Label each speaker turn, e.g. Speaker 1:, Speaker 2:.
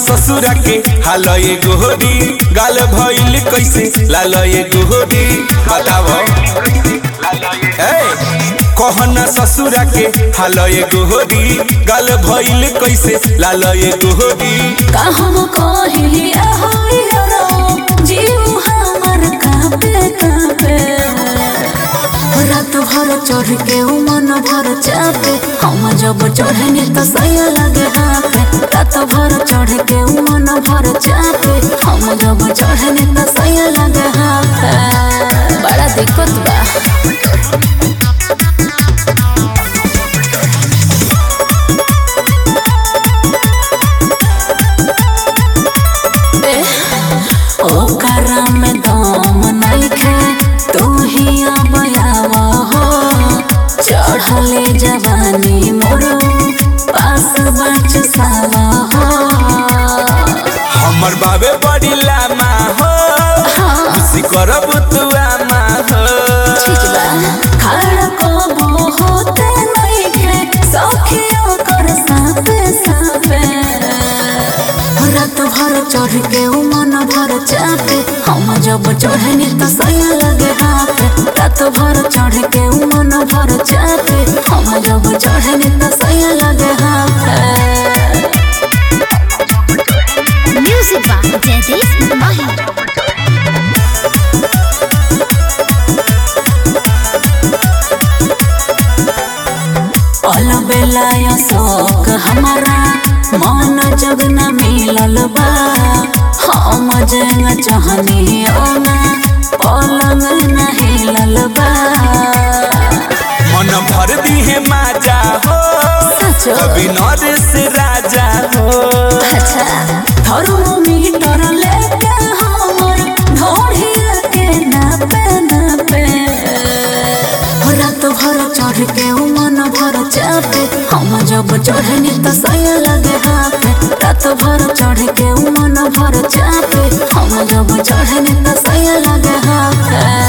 Speaker 1: ससुरा के हालय गोहरी गाल भइल कैसे लालय गोहरी बताव ए कहना ससुरा के हालय गोहरी गाल भइल कैसे लालय गोहरी
Speaker 2: का हम कहिली ahoy रो जीव हमर कांपे कांपे रात भर चढ़ के उ मन भर चापे हम जब चढ़ने तो सया लगे हाथे रात भर चढ़ के उ मन भर चापे हम जब चढ़ने तो सया लगे हाथे बड़ा दिक्कत बा ओकरा में दम नइखे तू ही अबयावा हो चढ़ले जवानी मोरो पास बच सावा हो
Speaker 1: हमर बाबे बड़ी लामा हो खुशी करब तू आमा हो
Speaker 2: ठीक बा खड़ा को होते नइखे सखियो कर सापे सापे रात भर चढ़ के उ मन भर चापे हम जब चढ़नी तो सया लगे हाथे रात भर चढ़ के उ मन भर चापे हम जब चढ़नी तो सया लगे हाथे
Speaker 3: Music by Jadis Mahi.
Speaker 2: पल बेलाय शौक हमारा मन जब न मिलल बा हम जंग चाहनी ओना पलंग न हिलल बा
Speaker 1: मन भर दी है माजा हो
Speaker 2: सचो
Speaker 1: कभी नरेश राजा हो
Speaker 2: अच्छा थर्मोमीटर लेके हमर ढोढ़िया के नापे नापे रात भर चढ़ के उ मन भर चापे हम जब चढ़नी तो सया लगे हाथे रात भर चढ़ के उ मन भर चापे हम जब चढ़नी तो सया लगे हाथे